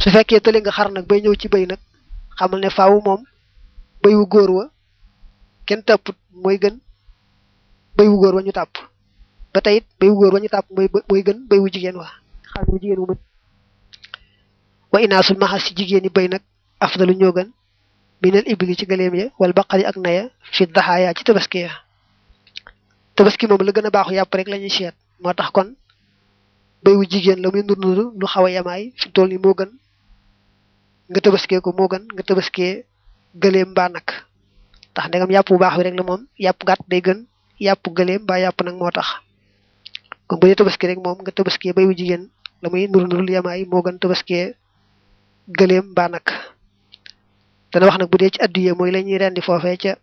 su fekkee tële nga xar nag bay ñëw ci béy nag xamal ne faaw moom béy wu góor wa kenn tàpput mooy gën béy wu góor wa ñu tàpp ba tey it béy wu góor wa ñu tàpp mooy mooy gën béy wu jigéen wa xar wu jigéen wu mën wa inaasul maxas ci jigéen ñi béy nag afdalu ñoo gën minal ibli ci gëléem ya wala baqari ak naya fi daxaaya ci tabaski ya tabaski moom la gën a baaxu yàpp rek la ñuy seet moo tax kon béy wu jigéen la muy nur nuru lu xaw a yamaay fi tool ni moo gën nga tabaskee ko moo gën nga tabaskee gëléem mbaa nag tax ndegam yàpp bu baax bi rek la moom yàpp gàtt day gën yàpp gëléem mbaa yàpp nag moo tax kon bu dee tabaski rek moom nga tabaskee béy wu jigéen la muy nur nuru lu yamaay moo gën tabaskee gëléem mbaa nag dana wax nag bu dee ci addiye mooy la ñuy rendi foofee ca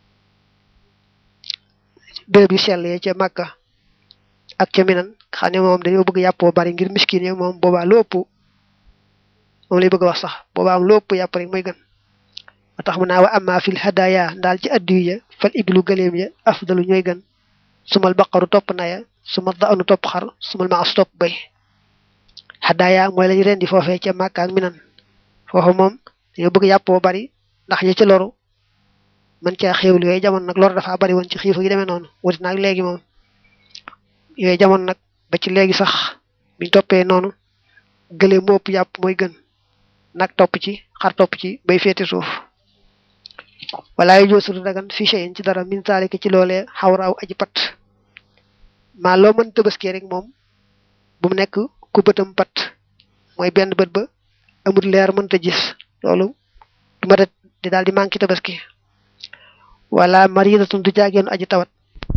béréb yu sell yi ca Màkka ak ca Minan xam ne moom dañoo bëgg yàppoo bari ngir miskin yi moom boobaa lu ëpp moom lay bëgg a wax sax boobaa am lu ëpp yàpp rek mooy gën ba tax mu naa wa amma fil hadaya ndaal ci addiyu ya fal iblu gëléem ya afdalu ñooy gën sumal baqaru topp naya sumal daanu topp xar sumal maas topp bay hadaya mooy la ñuy rendi foofee ca Màkka ak Minan foofu moom dañoo bëgg yàppoo bari ndax ñi ci loru man caa xéewlu yooyu jamono nag lor dafa bari woon ci xiifu gi demee noonu wuti nag léegi moom yooyu jamono nag ba ci léegi sax biñ toppee noonu gëlee mu ëpp yàpp mooy gën nag topp ci xar topp ci bay féete suuf wala yu joosudu dagan fi cheyin ci dara min taalika ci loolee xawraaw aji pat maa loo mën tëbaskee rek moom bu mu nekk ku bëtam pat mooy benn bët ba amul leer mënta gis loolu du ma di daal di manqué tabaski wala maridatun du jaageenu aji tawat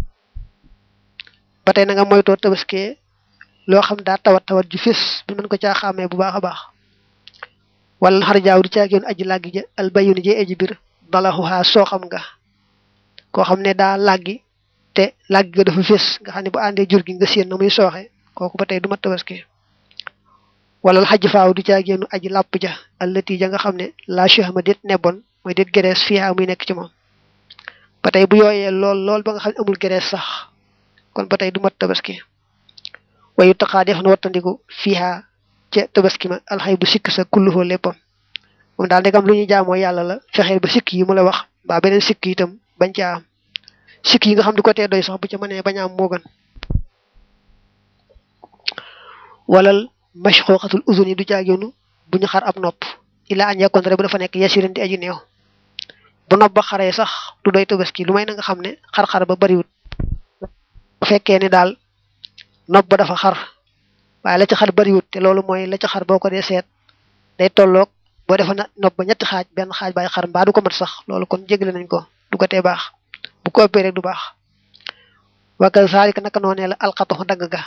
ba tey na nga moytoo tabaski loo xam daa tawat tawat ju fés bi mën ko caa xàmmee bu baax a baax wala xar jaaw du jaageenu aji làggi ja albayuni jee aji bir dalaxuhaa soo xam nga koo xam ne daa làggi te làggi ga dafa fés nga xam ne bu àndee jur gi nga séen na muy sooxe kooku ba tey du mat tabaski wala xaj faaw du caageenu aji làpp ja allati ja nga xam ne la chahma déet nebon mooy déet gerees fiiha muy nekk ci moom ba tey bu yooyee lool lool ba nga xam ne amul gerees sax kon ba tey du mat tabaski wayu taxaa def na wattandiku fiiha ca tabaski ma alxay bu sikk sa kulluhoo léppam moom daal ndegam lu ñuy jaamoo yàlla la fexeel ba sikk yi mu la wax mbaa beneen sikk itam bañ caa am sikk yi nga xam du ko tee doy sax bu ca mënee bañ a am moo gën walal mashxooxatul uzun yi du jaageenu bu ñu xar ab nopp ila añ yakkoon rek bu dafa nekk yasirin di aji néew bu nopp ba xaree sax du doy tabaski lu may na nga xam ne xar-xar ba bariwut bu fekkee ne daal nopp ba dafa xar waaye la ca xar bariwut te loolu mooy la ca xar boo ko dee seet day tolloog boo defa na nopp ba ñetti xaaj benn xaaj baay xar mbaa du ko mat sax loolu kon jégle nañ ko du ko tee baax bu ko ëppee rek du baax wakal saalika naka noonee la alxatoxu dagg ga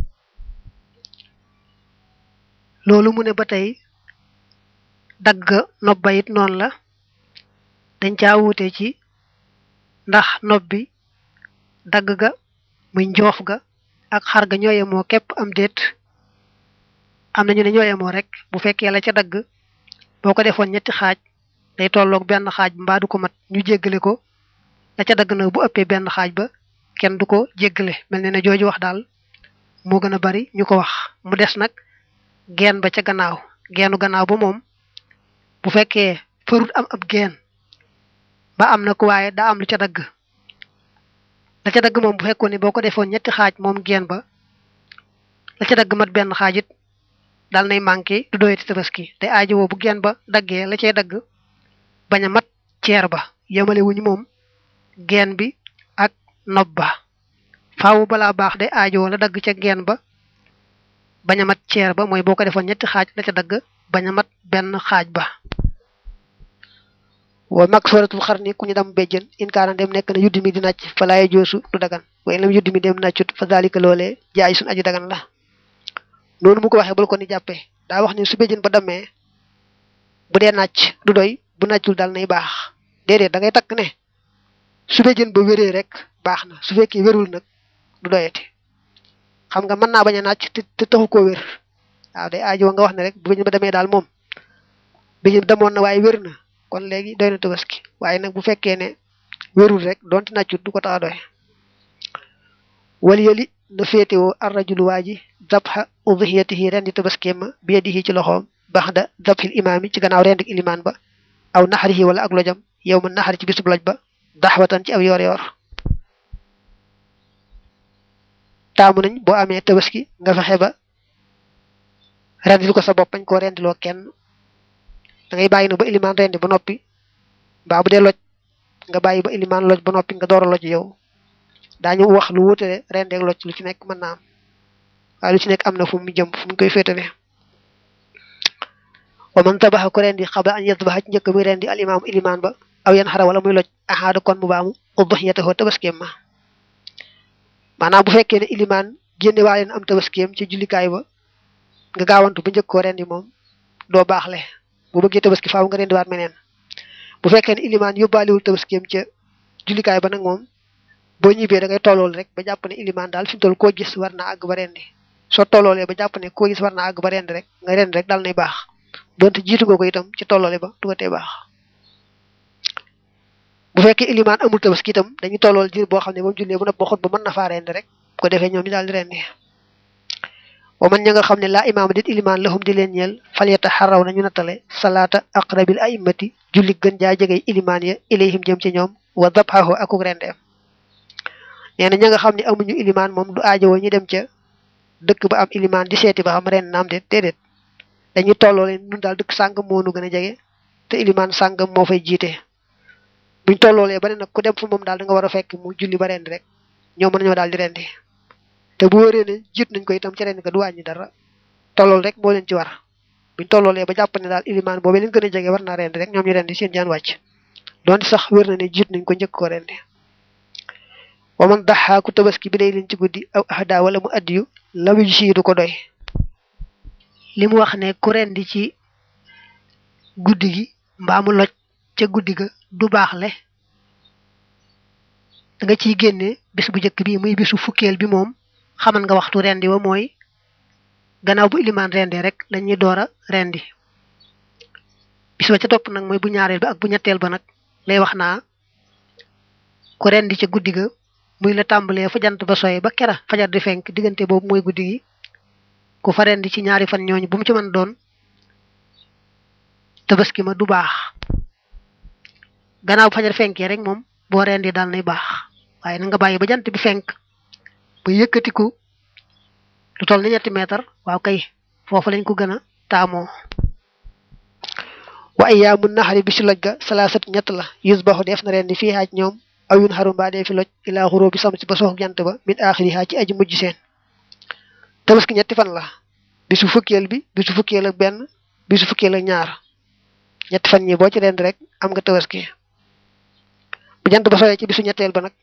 loolu mu ne ba tey dagg nopp ba it noonu la dañ caa wuute ci ndax nopp bi dagg ga muy njoof ga ak xar ga ñoo yemoo képp am déet am nañu ne ñoo yemoo rek bu fekkee la ca dagg boo ko defoon ñetti xaaj day tolloog benn xaaj mbaa du ko mat ñu jéggale ko la ca dagg nag bu ëppee benn xaaj ba kenn du ko jéggale mel ne ne jooju wax daal moo gën a bari ñu ko wax mu des nag geen ba ca gannaaw geenu gannaaw ba moom bu fekkee farut am ab geen ba am na ko waaye daa am lu ca dagg la ca dagg moom bu fekkoon ne boo ko defoon ñetti xaaj moom geen ba la ca dagg mat benn xaaj it daal nay manqué du doyati tabaski te aajo woo bu geen ba daggee la cay dagg bañ a mat ceer ba yemale wuñu moom geen bi ak nopp ba faawu balaa baax de aajo la dagg ca geen ba bañ a mat ceer ba mooy boo ko defoon ñetti xaaj la ca dagg bañ a mat benn xaaj ba wa mag sooratul xar ni ku ñu dam béjjën in kaana dem nekk na yuddi mi di nàcc fa laaye joosu du dagan waaye lam yuddi mi dem nàccut fa daalika loolee jaay suñ aju dagan la noonu mu ko waxee bul ko ni jàppee daa wax ni su béjjën ba demee bu dee nàcc du doy bu nàccul dal nay baax déedéet da ngay takk ne su béjjën ba wéree rek baax na su fekkee wérul nag du doyati xam nga mën naa bañ a nàcc te te taxu koo wér waaw day aajo nga wax ne rek bu béjjën ba demee daal moom béjjën demoon na waaye wér na kon léegi doy na tabaski waaye nag bu fekkee ne wérul rek donte nàccut du ko tax a doy wali yali na féetewoo arrajulu waa ji dabxa udhiyatihi ren di tabaskeem ma bi yadihi ci loxoom baxda dabxil imaami ci gannaaw rendik ilimaan ba aw naxarihi wala ak lojam yow ma naxari ci bisub loj ba daxwatan ci ab yoor yoor taamu nañ boo amee tabaski nga fexe ba rendil ko sa bopp bañ koo rendiloo kenn da ngay bàyyi na ba ilimaan rendi ba noppi mbaa bu dee loj nga bàyyi ba ilimaan loj ba noppi nga door a loj yow daañu wax lu wutale rendeeg loj lu ci nekk mën naa am waaye lu ci nekk am na fu mu jëm fu mu koy féetale wa man tabaxa ko rendi xabla an yadbaxa ci njëkk muy rendi al imaamu ilimaan ba aw yan xara wala muy loj axaada kon mu baamu udhiyatahu tabaskeem ma maanaam bu fekkee ne ilimaan génne waa leen am tabaskeem ci jullikaay ba nga gaawantu ba njëkk koo rendi moom doo baaxle bu bëggee tabaski faaw nga rendi waat meneen bu fekkee ne ilimaan yóbbaaliwul tabaskeem ca jullikaay ba nag moom boo ñibbee da ngay tollool rek ba jàpp ne ilimaan daal fi mu toll koo gis war naa àgg ba rendi soo tolloolee ba jàpp ne koo gis war naa àgg ba rendi rek nga rendi rek daal nay baax donte jiitu nga ko itam ci tolloole ba du ko tee baax bu fekkee ilimaan amul tabaski itam dañuy tollool jiir boo xam ne moom jullee bu nopp ba xut ba mën na faa rendi rek bu ko defee ñoom ñu daal di rendi wa man ña nga xam ne laa imaama dit ilimaan lahum di leen ñeel falyata xaraw nañu nattale salaata aqrabil a'immati julli gën jaa jegey ilimaan ya ilayhim jëm ci ñoom wa dabhahu akuk rendeem nee na ña nga xam ne amuñu ilimaan moom du aajowoo ñu dem ca dëkk ba am ilimaan di seeti ba xam ren naam de déedéet dañuy tolloo leen nun daal dëkk sàngam moo nu gën a jege te ilimaan sàngam moo fay jiite buñ tolloolee ba ne nag ku dem fu moom daal da nga war a fekk mu julli ba rendi rek ñoo mën nañoo daal di rendi te bu wëree ne jiit nañ ko itam ci rendi ka du wàññi dara tollool rek moo leen ci war buñ tolloolee ba jàpp ne daal ilimaan boobee leen gën a jege war naa rendi rek ñoom ñu rendi seen jaan wàcc doonte sax wér na ne jiit nañ ko njëkk ko rendi wa man daxaa ku tabaski bi day leen ci guddi aw ahda wala mu addiyu la wi si du ko doy li mu wax ne ku rendi ci guddi gi mbaa mu loj ca guddi ga du baaxle da nga ciy génne bis bu njëkk bi muy bisu fukkeel bi moom xaman nga waxtu rendi wa mooy gannaaw bu ilimaan rendi rek lañuy door a rendi bis ba ca topp nag mooy bu ñaareel ba ak bu ñetteel ba nag lay wax naa ku rendi ca guddi ga muy la tàmbalee fa jant ba soye ba kera fajar di fenk diggante boobu mooy guddi gi ku fa rendi ci ñaari fan ñooñu bu mu ci mën doon tabaski ma du baax gannaaw bu fajar fenkee rek moom boo rendi daal nay baax waaye na nga bàyyi ba jant bi fenk ba yëkkatiku lu toll ni ñetti meetar waaw kay foofu lañ ko gën a taamoo wa ayyaamu naxari bi si loj ga salaasat ñett la yusbaxu def na rendi fii xaaj ñoom aw yun xarum baa dee fi loj ilaa xuroo bi sam si ba sox jant ba min aaxiriha ci aji mujj seen tabaski ñetti fan la bisu fukkeel bi bisu fukkeel ak benn bisu fukkeel ak ñaar ñetti fan ñi boo ci rendi rek am nga tabaski bu jant ba soyee ci bisu ñetteel ba nag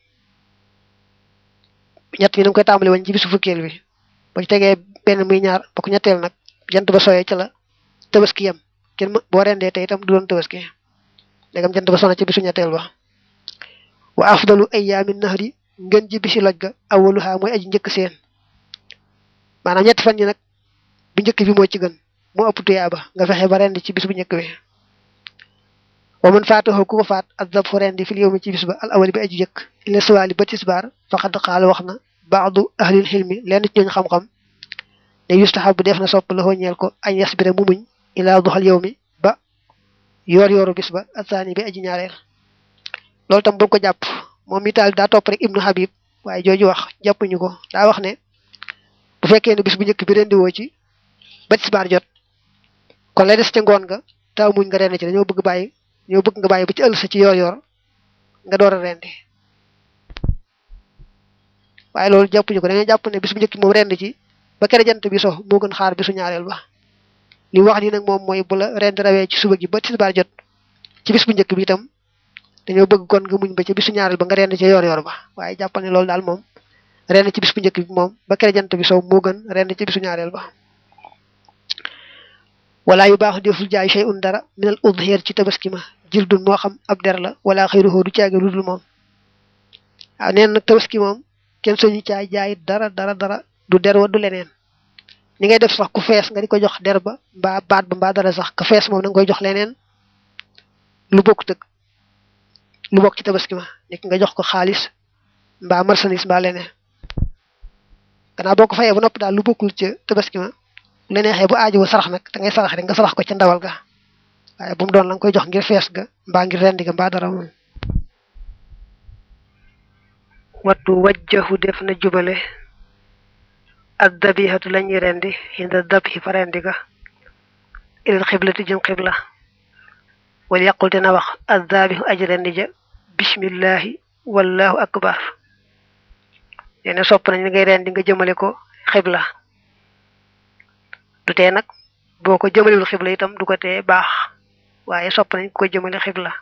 ñett yi na nga koy tàmbali woon ci bisu fukkeel bi boo ci tegee benn muy ñaar ba ko ñetteel nag jant ba soyee ci la tabaski yam kenn boo rendee tey itam du doon tabaski ndegam jant ba sona ci bisu ñetteel ba wa afdalu ayyaami nahri ngën ji bisi loj ga awaluha mooy aji njëkk seen maanaam ñetti fan yi nag bu njëkk bi moo ci gën moo ëpp tuyaaba nga fexe ba rendi ci bis bu njëkk bi wa man faatahu ku ko faat azab fu rendi fil yawmi ci bis ba al awali bi aji jëkk ila suwaali ba tisbaar faqad qaala wax na baadu ahlil xilmi lenn ci ñooñ xam-xam ne yustahabu def na sopp la ñeel ko añ yasbira mu muñ ila duxal yawmi ba yoor yooru bis ba asaani bi aji ñaareel loolu tam bu ko jàpp moom mi taal daa topp rek ibnu habib waaye jooju wax jàppuñu ko daa wax ne bu fekkee ne bis bu njëkk bi rendi woo ci ba tisbaar jot kon lay des ca ngoon nga taaw muñ nga rendi ci dañoo bëgg bàyyi ñoo bëgg nga bàyyi ba ci ëll sa ci yoor yoor nga door a rendi waaye loolu jàppuñu ko dañoo jàpp ne bis bu njëkk moom rendi ci ba kere jant bi so moo gën xaar bisu ñaareel ba li wax ni nag moom mooy bu la rendi rawee ci suba gi ba tisbaar jot ci bis bu njëkk bi itam dañoo bëgg kon nga muñ ba ci bisu ñaareel ba nga rendi ci yoor yoor ba waaye jàppal ne loolu daal moom rendi ci bis bu njëkk bi moom ba kere jant bi so moo gën rendi ci bisu ñaareel ba wala yu baax deful jaay shay'un dara minal udhiyat ci tabaski ma jildun moo xam ab der la wala xayruhu du caage lu dul moom waaw neen nag tabaski moom kenn soñu caay jaay dara dara dara du der wa du leneen ni ngay def sax ku fees nga di ko jox der ba mbaa baat ba mbaa dara sax ku fees moom da nga koy jox leneen lu bokk tëg lu bokk ci tabaski ma nekk nga jox ko xaalis mbaa marchandise mbaa leneen gannaaw boo ko fayee ba noppi daal lu bokkul ci tabaski ma la neexee bu aajowoo sarax nag da ngay sarax rek nga sarax ko ca ndawal ga waaye bu mu doon la nga koy jox ngir fees ga mbaa ngir rendi ga mbaa dara moom wattu wajjahu def na jubale ak dabihatu lañuy rendi hinda dabhi fa rendi ga ilal xiblati jëm xibla wala yaqul dina wax addaabihu aji rendi ja bismillahi wallahu akbar neena sopp nañ ngay rendi nga jëmale ko xibla du tee nag boo ko jëmalewul xibla itam du ko tee baax waaye sopp nañ ko jëmale xibla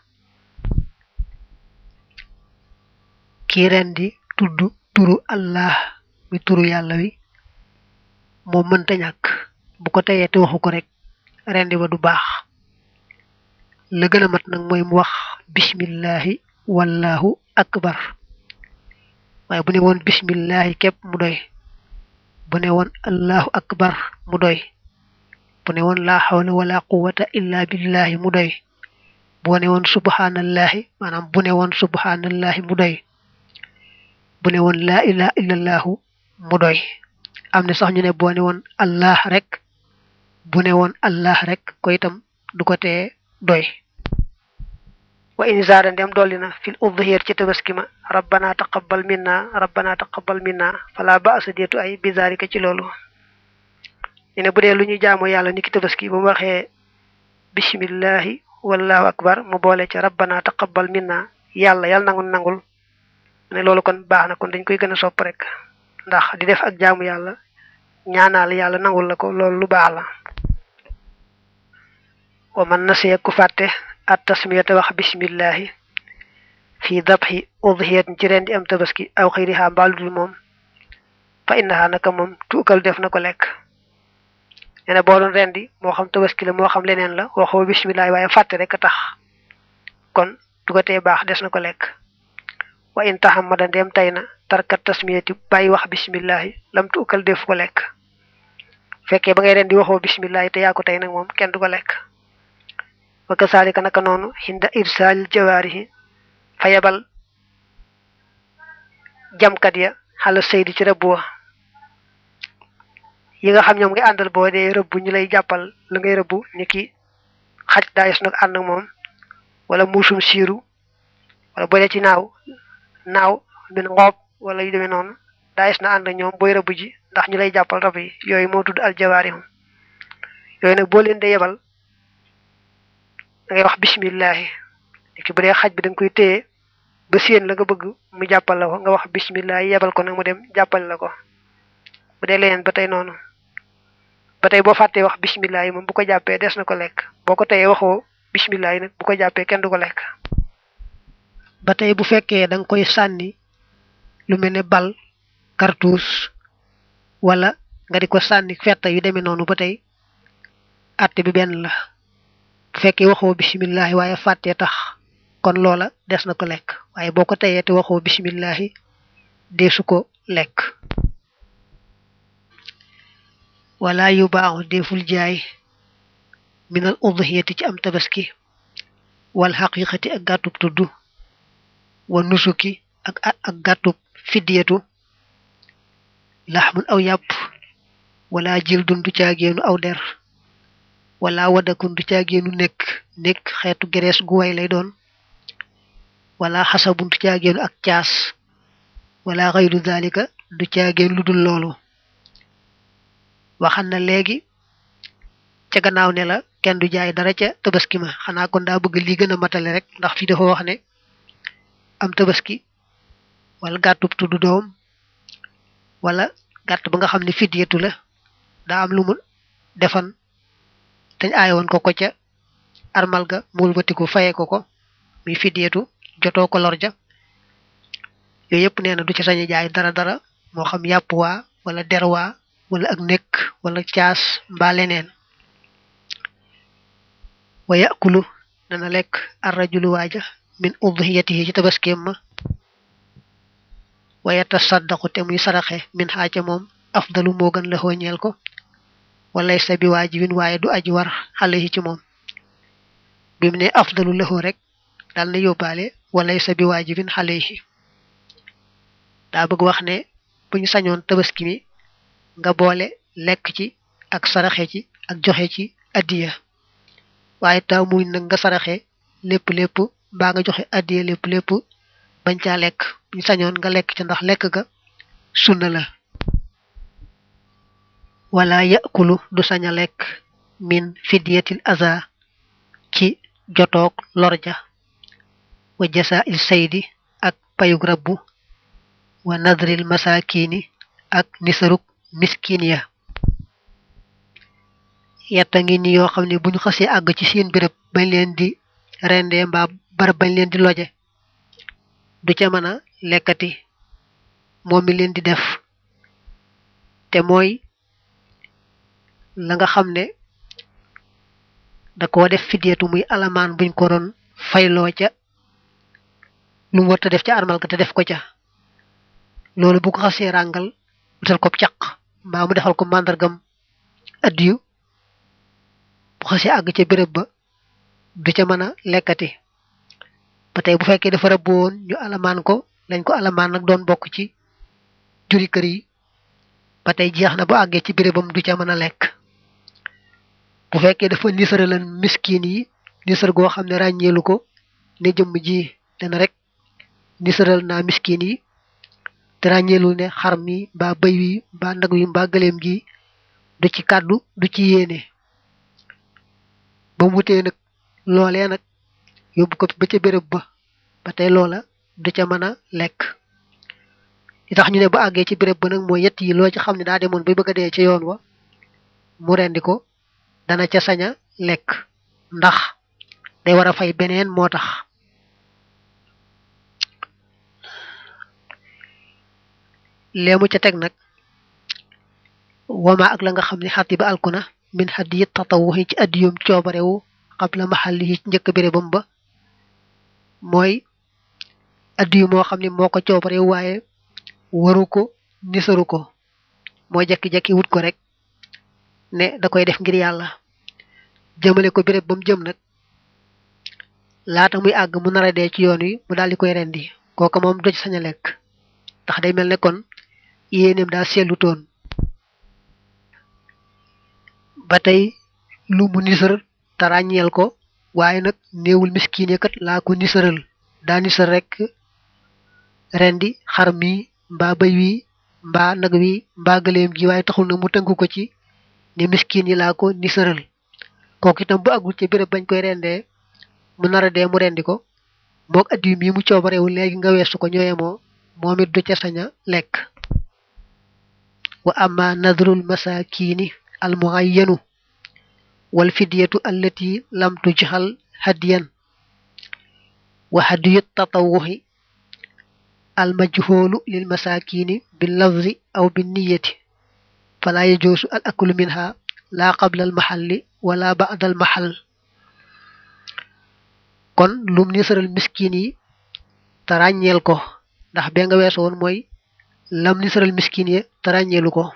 kii rendi tudd turu allah mi turu yàlla wi moom mënta ñàkk bu ko teyee te waxu ko rek rendi ba du baax la gën a mat nag mooy mu wax bismillahi wallahu akbar waaye bu ne woon bismillahi képp mu doy bu ne woon allahu akbar mu doy bu ne woon laa xawla wala quwata illa billahi mu doy bu ne woon subhanallahi maanaam bu ne woon subhanallahi mu doy bu ne woon laa ilaha illallahu mu doy am na sax ñu ne boo ne woon allah rek bu ne woon allah rek ko itam du ko tee doy wa in zaada ndem dolli na fil udhiyat ci tabaski ma rabbana taqabbal minna rabbana taqabbal minna fala ba'sa deetu ay bizarika ci loolu ñu ne bu dee lu ñu jaamu yàlla niki tabaski bu mu waxee bismillahi wallahu akbar mu boole ca rabbana taqabbal minna yàlla yàlla nangul nangul ne loolu kon baax na kon dañ koy gën a sopp rek ndax di def ak jaamu yàlla ñaanaal yàlla nangul la ko loolu lu baax la wa man nasiya ku fàtte at tasmiyata wax bismillahi fii dabxi udhiyatin ci rendi am tabaski aw xëyriha mbaaludul moom fa innaha naka moom tuukal def na ko lekk nee na boo doon rendi moo xam tabaski la moo xam leneen la waxoo bismillahi waaye fàtte rek a tax kon du ko tee baax des na ko lekk wa in taxamada ndeem tay na tarkat tasmiyati bàyyi wax bismillahi lam tuukal def ko lekk fekkee ba ngay rendi waxoo bismillahi te yaa ko tey nag moom kenn du ko lekk wa kasaalika naka noonu hinda irsaal jawaarihi fa yebal jamkat ya xala saydi ci rëbb wa yi nga xam ñoom ngay àndal boo dee rëbb ñu lay jàppal la ngay rëbb ni ki xaj daayis nag ànd ak moom wala muusum siiru wala boo dee ci naaw naaw min ngoob wala yu demee noonu daayis na ànd ak ñoom booy rëbb ji ndax ñu lay jàppal rab yi yooyu moo tudd aljawaarihum yooyu nag boo leen de yebal da ngay wax bismillahi ki bu dee xaj bi da nga koy téye ba séen la nga bëgg mu jàppal la ko nga wax bismillahi yebal ko nag mu dem jàppal la ko bu dee leneen ba tey noonu ba tey boo fàttee wax bismillahi moom bu ko jàppee des na ko lekk boo ko teyee waxoo bismillahi nag bu ko jàppee kenn du ko lekk ba tey bu fekkee da nga koy sànni lu mel ne bal cartouche wala nga di ko sànni fetta yu demee noonu ba tey àtte bi benn la bu fekkee waxoo bisimillahi waaye fàttee tax kon loola des na ko lekk waaye boo ko teyee te waxoo bisimillahi deesu ko lekk wala yu baaxu deful jaay minal udhiyati ci am tabaski wal xaqiqati ak gàttub tudd wa nusuki ak ak gàttub fiddiyatu laxmun aw yàpp wala jil dun du caageenu aw der wala wadakun du caageenu nekk nekk xeetu gerees gu way lay doon wala xasabun du caageenu ak caas wala xayru dalika du caageen lu dul loolu waxan na léegi ca gannaaw ne la kenn du jaay dara ca tabaski ma xanaa kon daa bëgg lii gën a matale rek ndax fii dafa wax ne am tabaski wala gàttub tudd doom wala gàtt ba nga xam ne fidyatu la daa am lu mu defan dañ aaye woon ko ko ca armal ga muul batiku fayee ko ko muy fidyatu jotoo ko lor ja yooyu yëpp nee na du ci sañ jaay dara dara moo xam yàpp waa wala der waa wala ak nekk wala caas mbaa leneen wa yakulu dana lekk arrajulu waaja min udhiyatihi ci tabaskeem ma wa yatasaddaqu te muy saraxe min xaaca moom afdalu moo gën la xooñeel ko walay sa bi waajibin waaye du aji war xale yi ci moom bi mu ne afdalu lahu rek dal na yóbbaale walay sa bi waajibin xale yi daa bëgg wax ne bu ñu sañoon tabaski mi nga boole lekk ci ak saraxe ci ak joxe ci addiya waaye taamuñ nag nga saraxe lépp lépp mbaa nga joxe addiya lépp lépp bañ caa lekk buñ sañoon nga lekk ca ndax lekk ga sunna la wala yakulu du sañ a lekk min fidiyatil aza ci jotoog lorja wa jasa il saydi ak payug rabbu wa nadril masakini ak nisaruk miskin ya yetta ngi ni yoo xam ne bu ñu xasee àgg ci seen béréb bañ leen di rendee mbaa barab bañ leen di loje du ca mën a lekkati moom mi leen di def te mooy la nga xam ne da koo def fideetu muy alamaan buñ ko doon fayloo ca lu mu warta def ca armal ga te def ko ca loolu bu ko xasee ràngal wutal ko caq mbaa mu defal ko màndargam addiyu bu xasee àgg ca béréb ba du ca mën a lekkati ba tey bu fekkee dafa rëbb woon ñu alamaan ko lañ ko alamaan nag doon bokk ci juri kër yi ba tey jeex na bu àggee ci bérébam du ca mën a lekk bu fekkee dafa nisara lan miskin yi nisar goo xam ne ràññeelu ko ne jëmm ji dana rek nisaral naa miskin yi te ràññeelu ne xar mi mbaa bëy wi mbaa nag wi mbaa gëleem gi du ci kàddu du ci yéene ba mu wutee nag loolee nag yóbbu ko ba ca béréb ba ba tey loola du ca mën a lekk li tax ñu ne ba àggee ci béréb ba nag mooy yett yi loo ci xam ne daa demoon bay bëgg a dee ca yoon wa mu rendi ko dana ca sañ a lekk ndax day war a fay beneen moo tax leemu ca teg nag wama ak la nga xam ne xatti ba alkuna min xaddi yit tatawuxi ci addiyum coobarewu xabla maxalli yi ci njëkk bérébam ba mooy addiyu moo xam ne moo ko coobarewu waaye waru ko nisaru ko moo jekki-jekki wut ko rek ne da koy def ngir yàlla jëmale ko béréb ba mu jëm nag laata muy àgg mu nar a dee ci yoon wi mu daal di koy rendi kooka moom doj sañ a lekk ndax day mel ne kon yéeneem daa seetlu toon ba tey lu mu nisar te ràññeel ko waaye nag néewul miskin kat laa ko nisaral daa nisar rek rendi xar mi mbaa bëy wi mbaa nag wi mbaa gëleem gi waaye taxul nag mu tënk ko ci ne miskin yi laa ko nisaral kooku itam bu àggul ci béréb bañ koy rendee mu nar a dee mu rendi ko moog addiyu mi mu coobarewu léegi nga weesu ko ñooyemoo moom it du ca sañ a lekk wa amma nadrul masakini al muayyanu wal fidyatu allati lam tujhal hadiyan wa hadiyut tatawuhi al majhulu lil masakini bil lafzi aw bin niyati fala yajuzu al aklu minha la qabla al mahalli wala ba'da al mahall kon lum nisaral miskin yi te ràññeel ko ndax be nga weesu woon mooy lam nisaral miskin yi te ràññeelu ko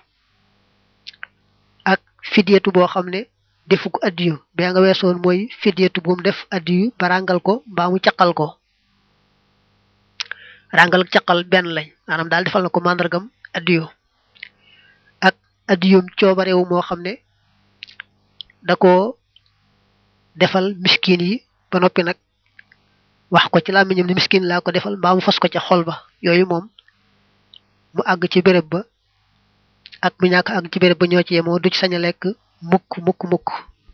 ak fidyatu boo xam ne defu ko addiyu be nga weesu woon mooy fidyatu bu mu def addiyu ba ràngal ko mbaa mu caqal ko ràngal ak caqal benn lañ maanaam daal defal na ko màndargam addiyu ak addiyum coobarewu moo xam ne da ko defal miskin yi ba noppi nag wax ko ci làmmiñam ni miskin laa ko defal mbaa mu fas ko ca xol ba yooyu moom mu àgg ci béréb ba ak mu ñàkk àgg ci béréb ba ñoo ci yemoo du ci sañ a lekk mukk mukk mukk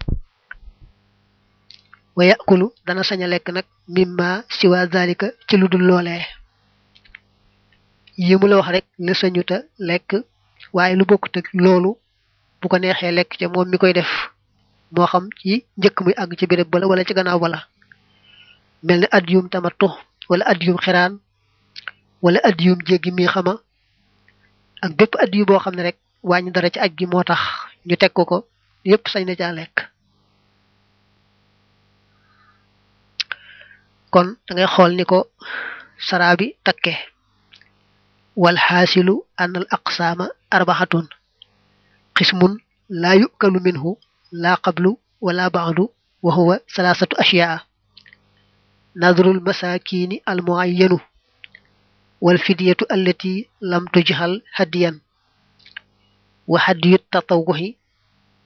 wa yakulu dana sañ a lekk nag mimma siwa zalika ci lu dul loolee yi mu la wax rek la sañuta lekk waaye lu bokkut ak loolu bu ko neexee lekk ca moom mi koy def moo xam ci njëkk muy àgg ci béréb bala wala ci gannaaw bala mel ne addiyum tamattu wala addiyum xiraan wala addiyum jéggi mi xama ak bépp addiyu boo xam ne rek wàññi dara ci aj gi moo tax ñu teg ko ko yépp sañ na caa lekk kon da ngay xool ni ko saraa bi takke wal xaasilu an al aqsaama arbaxatun xismun laa yukalu minhu laa qablu wala baadu wa huwa salaasatu ashyaa nadrul masakini al muayyanu wal fidyatu allati lam tujhal hadiyan wa hadiyut tatawuhi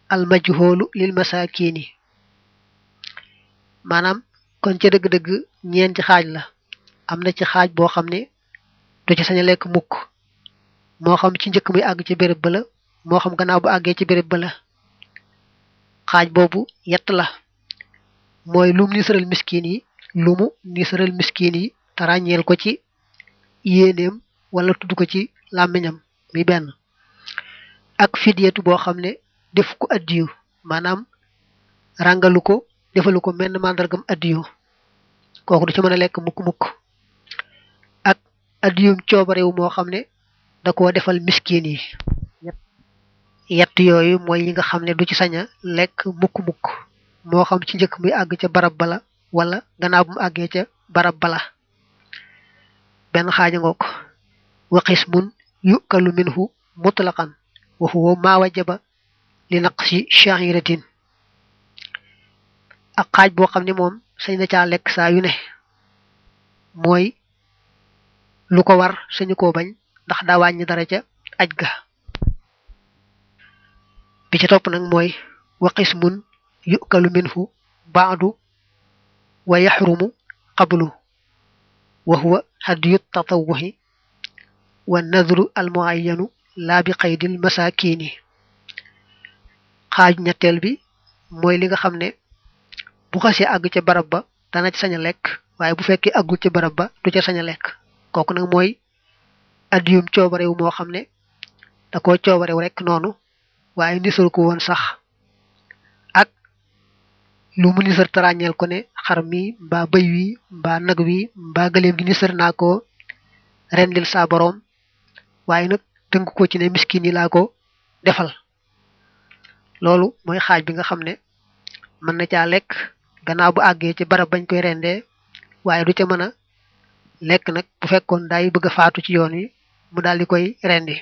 al majhoolu lil masakini maanaam kon ca dëgg-dëgg ñeenti xaaj la am na ci xaaj boo xam ne du ci sañ a lekk mukk moo xam ci njëkk muy àgg ci béréb ba la moo xam gannaaw bu àggee ci béréb ba la xaaj boobu yett la mooy lum nisaral miskin yi lumu nisaral miskin yi te ràññeel ko ci yéeneem wala tudd ko ci làmmiñam mi benn ak fidyatu boo xam ne def ko addiyu maanaam ràngalu ko defalu ko menn màndargam addiyu kooku du ci mën a lekk mukk-mukk ak addiyum coobarewu moo xam ne da koo defal miskin yi yett yooyu mooy yi nga xam ne du ci sañ a lekk mukk-mukk moo xam ci njëkk muy àgg ca barab bala wala gannaaw bu mu àggee ca barab bala benn xaaja ngoog wa qismun yukalu minhu mutlaqan wa huwa ma wajaba li naqsi sha'iratin ak xaaj boo xam ne moom sañ na caa lekk saa yu ne mooy lu ko war sañu koo bañ ndax daa wàññi dara ca aj ga bi ci topp nag mooy wa qismun yukalu minhu baadu wa yaxrumu qablu wa huwa hadiyu tatawuhi wa nadru almuayyanu laa bi qaydil masakini xaaj ñetteel bi mooy li nga xam ne bu xasee àgg ca barab ba dana ci sañ a lekk waaye bu fekkee àggul ca barab ba du ca sañ a lekk kooku nag mooy addiyum coobarewu moo xam ne da koo coobarew rek noonu waaye nisal ko woon sax ak lu mu nisar tarañeel ko ne xar mi mbaa bëy wi mbaa nag wi mbaa gëléem gi nisar naa ko rendil saa boroom waaye nag tënk ko ci ne miskin yi laa ko defal loolu mooy xaaj bi nga xam ne mën na caa lekk gannaaw bu àggee ci barab bañ koy rendee waaye du ca mën a lekk nag bu fekkoon daay bëgg a faatu ci yoon wi mu daal di koy rendi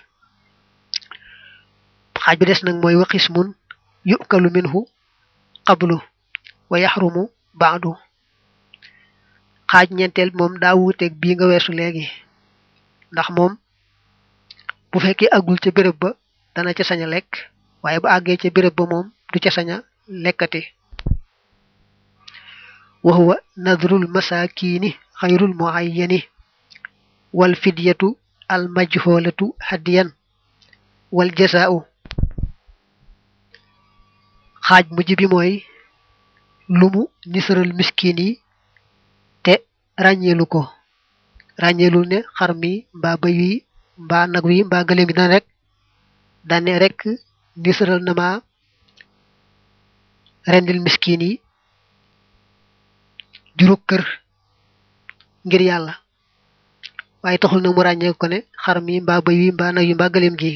xaaj bi des nag mooy waqis mun yukalu minhu qablu wa yaxrumu baadu xaaj ñeenteel moom daa wuuteeg bii nga weesu léegi ndax moom bu fekkee àggul ca béréb ba dana ca sañ a lekk waaye bu àggee ca béréb ba moom du ca sañ a lekkati wa huwa nadrul masakini xayrul muayyani wal fidyatu al majholatu hadiyan wal jasaa'u xaaj mujj bi mooy lumu nisaral miskin yi te ràññeelu ko ràññeelu ne xar mi mbaa bëy wi mbaa nag wi mbaa gëléem gi dana rek dane rek nisaral na ma rendil miskin yi juru kër ngir yàlla waaye taxul nag mu ràññee ko ne xar mi mbaa bëy wi mbaa nag wi mbaa gëléem gi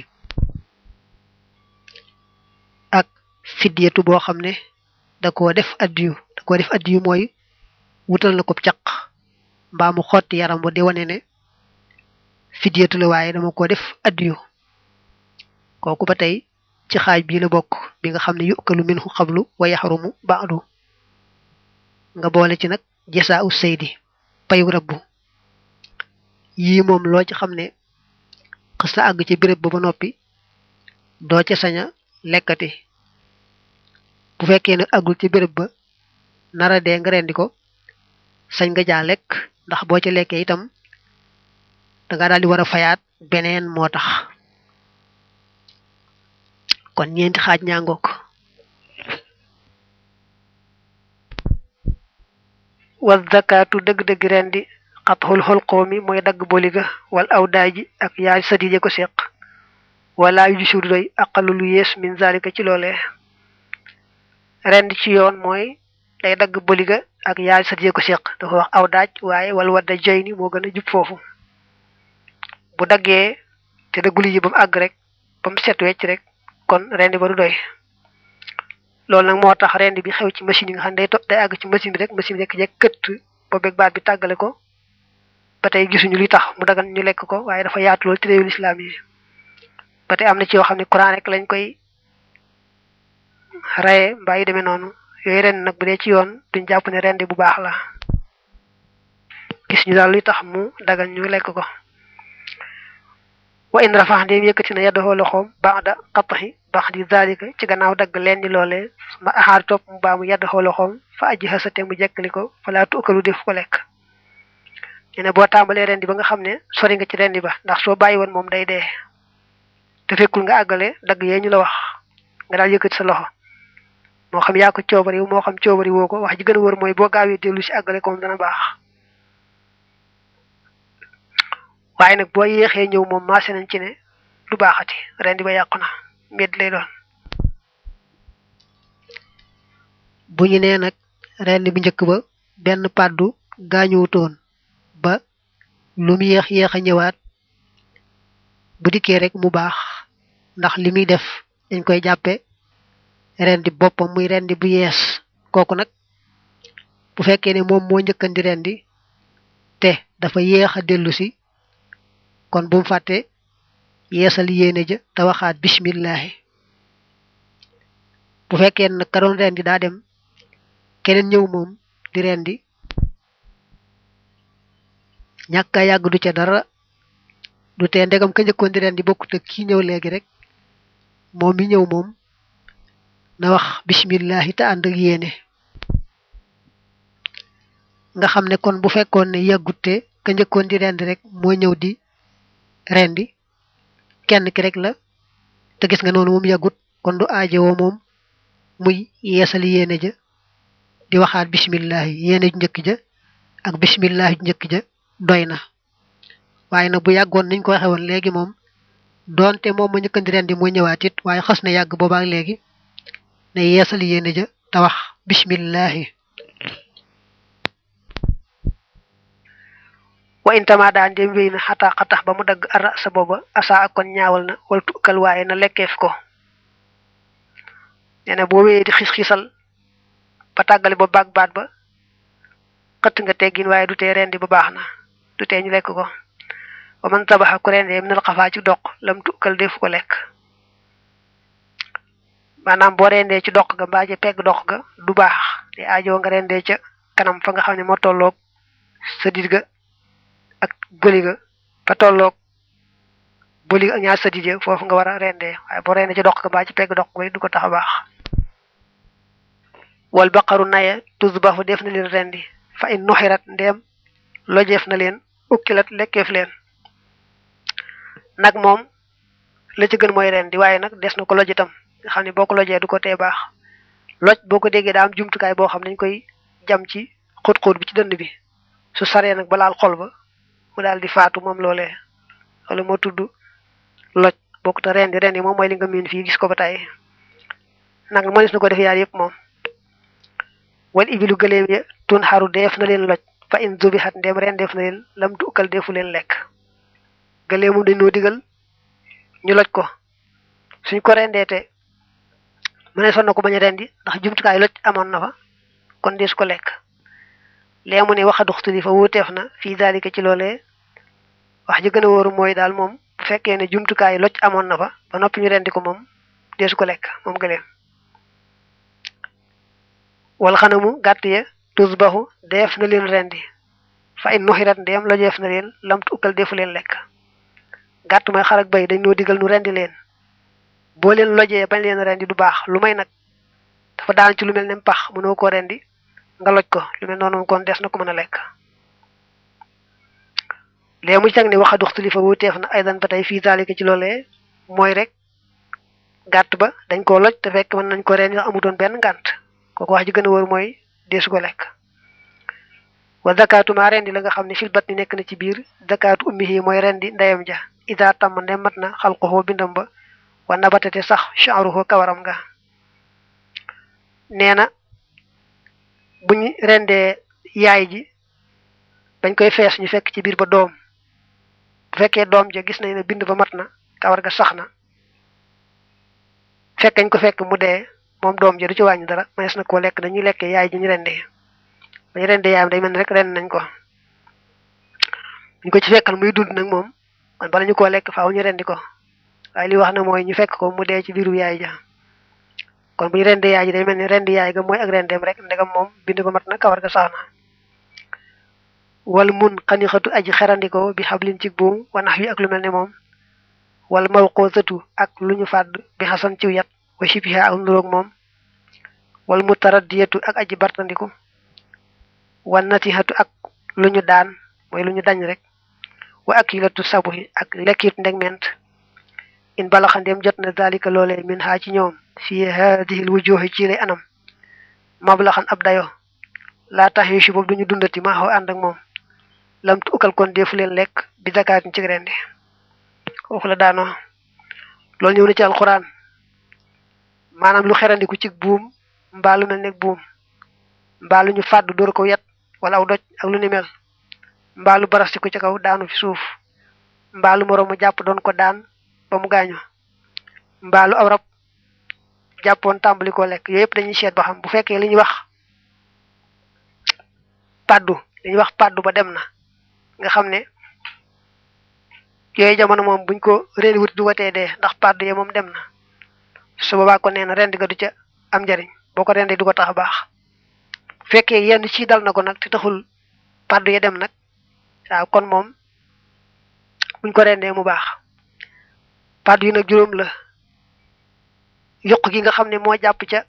ak fidyatu boo xam ne da koo def addiyu da koo def addiyu mooy wutal na ko caq mbaa mu xotti yaram ba di wane ne fidyatu la waaye dama ko def addiyu kooku ba tey ci xaaj bii la bokk bi nga xam ne yukalu minhu xablu wa yaxrumu baadu nga boole ci nag jasaa u saydi payu rabbu yii moom loo ci xam ne xës na àgg ci béréb ba ba noppi doo ca sañ a lekkati bu fekkee ne àggul ci béréb ba nara dee nga rendi ko sañ nga jaa lekk ndax boo ca lekkee itam danga daal di war a fayaat beneen moo tax kon ñeenti xaaj ñaangook wa zakaatu dëgg-dëgg rendi xatxul xolqoo mi mooy dagg boliga wal aw daaji ak yaay sadije ko seq wala yu gisul doy aqalu lu yees min zalika ci loolee rend ci yoon mooy day dagg boliga ak yaay sadije ko seq dafa wax aw daaj waaye wal wadda jay ni moo gën a jub foofu bu daggee te dagguli ji ba mu àgg rek ba mu set wecc rek kon rendi ba du doy loolu nag moo tax rendi bi xew ci machine yi nga xam ne day to day àgg ci machine bi rek machine bi rek jekk këtt ba beeg baat bi tàggale ko ba tey gisuñu li tax mu dagan ñu lekk ko waaye dafa yaatu lool ci réewul islam yi ba tey am na ci yoo xam ne Quran rek lañ koy raye mbaa yu demee noonu yooyu ren nag bu dee ci yoon duñ jàpp ne rendi bu baax la gis ñu daal li tax mu dagan ñu lekk ko wa in rafax ndéem yëkkati na yaddoxoo loxoom baada xattaxi bax di zalika ci gannaaw dagg leen di loole ma axaar topp mu baamu yedd xooloxoom fa aji xasate mu jekkali ko falaa tuukalu def ko lekk ñu ne boo tàmbalee rendi ba nga xam ne sori nga ci rendi ba ndax soo bàyyi woon moom day dee te fekkul nga àggale dagg yee ñu la wax nga daal yëkkati sa loxo moo xam yaa ko coobari moo xam coobari woo ko wax ji gën a wër mooy boo gaawee dellu si àggale ko moom dana baax waaye nag boo yéexee ñëw moom maase nañ ci ne du baaxati rendi ba yàqu na mbedd lay doon bu ñu nee nag rendi bu njëkk ba benn pàddu gaañuwutoon ba lu mu yéex yéex a ñëwaat bu dikkee rek mu baax ndax li muy def dañ koy jàppe rendi boppam muy rendi bu yees kooku nag bu fekkee ne moom moo njëkkandi rendi te dafa yéex a dellu si kon bu mu fàtte yeesal yéene ja te waxaat bismillahi bu fekkee nag ka doon rendi daa dem keneen ñëw moom di rendi ñàkk a yàgg du ca dara du tee ndegam ka njëkkoon di rendi bokkut ak kii ñëw léegi rek moom mi ñëw moom na wax bismillahi te ànd ak yéene nga xam ne kon bu fekkoon ne yàggutte ka njëkkoon di rendi rek moo ñëw di rendi kenn ki rek la te gis nga noonu moom yàggut kon du aajowoo moom muy yeesal yéene ja di waxaat bismillahi yéene ju njëkk ja ak bismillahi ju njëkk ja doy na waaye nag bu yàggoon niñ ko waxe woon léegi moom doonte moom ma njëkkandi rendi mooy ñëwaat it waaye xas na yàgg boobaak léegi ne yeesal yéene ja te wax bismillahi wa intama daan dem wéy na xataa xatax ba mu dagg ara sa booba asa ak kon ñaawal na wala tukkal waaye na lekkeef ko nee na boo wéyee di xis-xisal ba tàggale ba baag baat ba xëtt nga teggin waaye du tee rendi ba baax na du tee ñu lekk ko wa man tabaxa ku rendee minal xafaa ci doq lam tukkal defu ko lekk maanaam boo rendee ci doq ga mbaa ca pegg doq ga du baax te aajoo nga rendee ca kanam fa nga xam ne moo tolloog sa dit ga ak bëli ga fa tolloog bëli ak ñaar sa dit ya foofu nga war a rendee waaye boo rendee ci doq ga mbaa ci pegg doq ga du ko tax a baax wal baqaru naye tusbahu def na leen rendi fa in nuxirat ndeem lojeef na leen ukkilat lekkeef leen nag moom la ci gën mooy rendi waaye nag des na ko loj itam nga xam ne boo ko lojee du ko tee baax loj boo ko déggee daa am jumtukaay boo xam ne dañ koy jam ci xóot-xóot bi ci dënd bi su saree nag ba laal xol ba mu daal di faatu moom loolee wala moo tudd loj bokku te rendi rendi moom mooy li nga miin fii gis ko ba tey nag mënees na ko def yaar yëpp moom wal ibilu gëléem ya tun xaru def na leen loj fa in zubixat ndem ren def na leen lam tukkal defu leen lekk gëléemu dañoo digal ñu loj ko suñ ko rendeete mu ne son na ko bañ a rendi ndax jumtukaay loj amoon na fa kon dees ko lekk lee mu ne waxa duxtuli fa wuuteef na fii daalika ci loolee wax ji gën a wóoru mooy daal moom bu fekkee ne jumtukaay loj amoon na fa ba noppi ñu rendi ko moom deesu ko lekk moom gëléem wal xanamu gàtt ya tusbahu def na leen rendi fa in nuxirat ndéem lojeef na leen lam ukkal defu leen lekk gàtt mooy xar ak bay dañ noo digal nu rendi leen boo leen lojee bañ leen rendi du baax lu may nag dafa daan ci lu mel ne pax mënoo ko rendi nga loj ko lu mel noonu kon des na ko mën a lekk léegi mu ci tag ne waxa duxtuli fa wuteef na aydan ba tey fii zalika ci loolee mooy rek gàtt ba dañ koo loj te fekk mën nañ ko rendi ndax amutoon benn ngànt kooku wax ji gën a wóor mooy deesu ko lekk wa zakatu ma rendi la nga xam ne fil bat ni nekk na ci biir zakatu ummihi mooy rendi ndeyam ja ida tàmm ndem mat na xalquhu bindam ba wa nabatate sax sha'ruhu kawaram nga nee na buñ rendee yaay ji dañ koy fees ñu fekk ci biir ba doom bu fekkee doom ja gis nañ ne bind ba mat na kawar ga sax na fekk ñu ko fekk mu dee moom doom ja du ci wàññi dara manees na koo lekk dañuy lekkee yaay ji ñu rendee dañu rendee yaayam day mel ni rek rend nañ ko ñu ko ci fekkal muy dund nag moom kon bala ñu koo lekk faaw ñu rendi ko waaye li wax na mooy ñu fekk ko mu dee ci biiru yaay ja kon bu ñu rendee yaay ji day mel ni rendi yaay ga mooy ak rendeem rek ndegam moom bind ba mat na kawar ga sax na wal mun xanixatu aji xerandiko bi xablin ci buum wanax wi ak lu mel ne moom wala mawqoosatu ak lu ñu fàdd bi xasan ciw yat wa shibiha ak nuroog moom wal mutaraddiyatu ak aji bartandiku wa natihatu ak lu ñu daan mooy lu ñu dañ rek wa akilatu sabuhi ak lekkit ndegment in balaxandeem jot na dalika loolee min xaa ci ñoom fi haadihil wujuhi ci lay anam mablaxan ab dayo laa tax yu si boobu duñu dundati maa xaw ànd ak moom lam tu ukal kon defu leen lekk bi zakaatin ci rendi foofu la daanoo loolu ñëw na ci alxuraan maanaam lu xerandiku ci buum mbaa lu mel ne buum mbaa lu ñu fàdd dóor ko yet wala aw doj ak lu ni mel mbaa lu barastiku ci kaw daanu fi suuf mbaa lu moroomu jàpp doon ko daan ba mu gaañu mbaa lu aw rab jàppoon tàmbali koo lekk yooyu yëpp dañuy seet ba xam bu fekkee li ñuy wax paddu li ñuy wax paddu ba dem na nga xam ne yooyu jamono moom buñ ko rendi wut du watee dee ndax paddu ye moom dem na su boobaa ko nee na rendi ga du ca am njariñ boo ko rendee du ko tax a baax bu fekkee yenn ci dal na ko nag te taxul paddu ye dem nag waaw kon moom buñ ko rendee mu baax paddu yi nag juróom la yokk gi nga xam ne moo jàpp ca